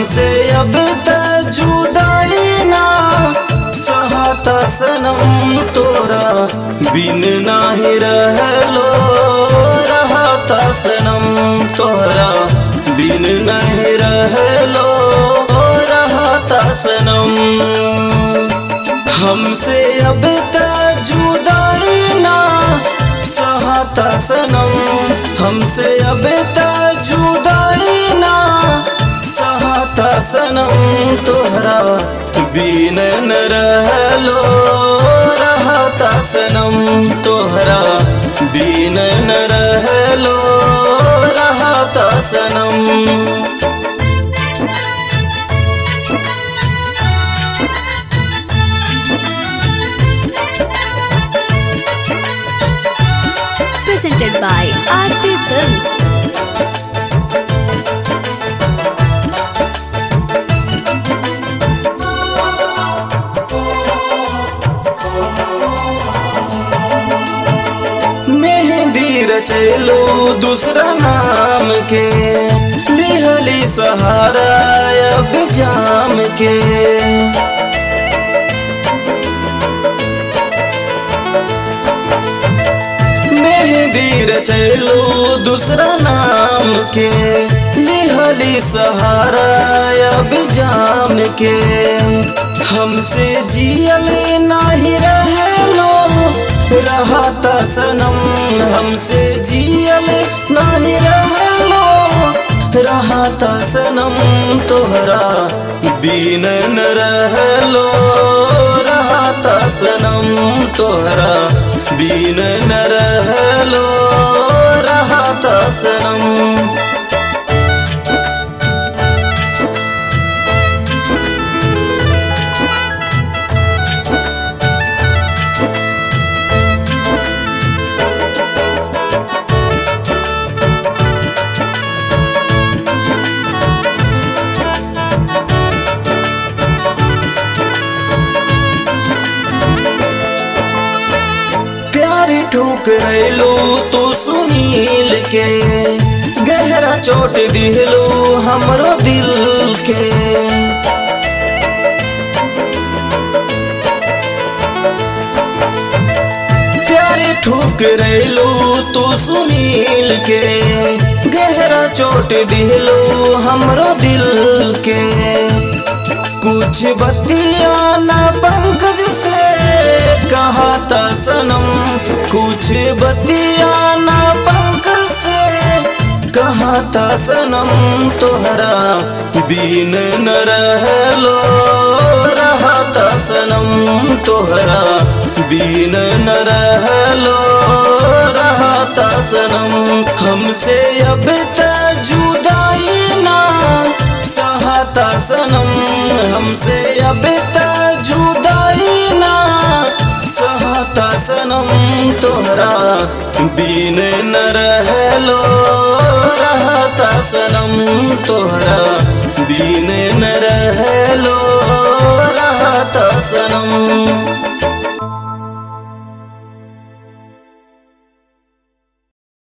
हमसे अब त जुदाई ना सहता सनम तोरा बिन नाही रहलो रहता सनम तोरा बिन नहीं रहलो रहता सनम हमसे अब त जुदाई ना सहता सनम हमसे अब त जुदाई ना सहता सनम तोहरा बिन न रहलो रहता सनम तोहरा बिन न रहलो रहता सनम presented by Aarti Films. मेहंदी रचेलो दूसरा नाम के लिहली सहारा अब जाम के मेहंदी रचेलो दूसरा नाम के लिहली सहारा अब जाम के हमसे जियल नाही रहलो रहता सनम हमसे जियल नाही रहलो रहता सनम तोहरा बिन न रहलो रहता सनम तोहरा बिन न रहलो रहता सनम प्यार ठुकरैलो तो सुनील के गहरा चोट दिहलो हमरो दिल के प्यार ठुकरैलो तो सुनील के गहरा चोट दिहलो हमरो दिल के कुछ बतिया ना पंकज से कहा था सनम कुछ बतिया ना पंकज से कहा था सनम तोहरा बिन न रहलो रहता सनम तोहरा बिन न रहलो रहता सनम हमसे अब त जुदाई ना सहता सनम हमसे अब त जुदाई ना सहता सनम तोहरा बिन न रहलो रहता सनम तोहरा बिन न रहलो रहता सनम